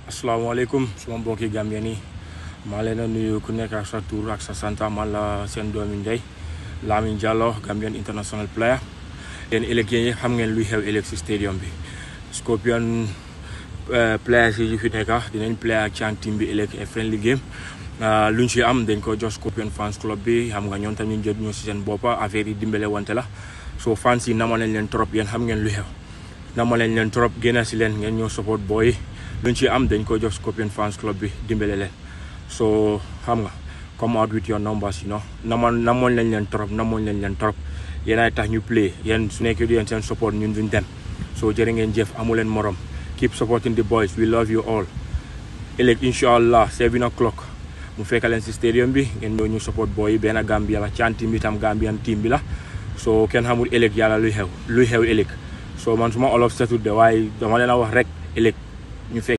asalaamaaleykum suma mbokki Gambien yi maa leen a nuyu ku nekk ak sa tur ak sa santa man la seen doomi ndey Lamin Jallow Gambian international player yéen ëllëg yéen xam ngeen luy xew ëllëg si stadium bi Scorpion players yi fi nekk dinañ play ak Chan team bi ëllëg a friendly game luñ ci am dañ ko jox Scorpion fans club bi xam nga ñoom tam ñu jot ñu si seen boppa affaire yi dimbale wante la so fans yi nama nañ leen trop yéen xam ngeen lu xew nama nañ leen trop génn si leen ngeen ñoo support booy luñ ci am dañ ko jox Scorpion fans club bi dimbale leen so xam nga come out with your numbers you know namoon namoon lañ leen trop namoon lañ leen trop yéen ay tax ñu play yéen su nekkee du yéen seen support ñun duñ dem so jërë ngeen jëf amu leen morom keep supporting the boys we love you all ëllëg incha allah seven o'clock mu fekk leen si stadium bi ngeen ñëw ñu support boy yi benn Gambia la Chan team bi tam Gambian team bi la so kenn xamul ëllëg yàlla luy xew luy xew ëllëg so man suma olof setut de waaye dama leen a wax rek ëllëg ñu fekk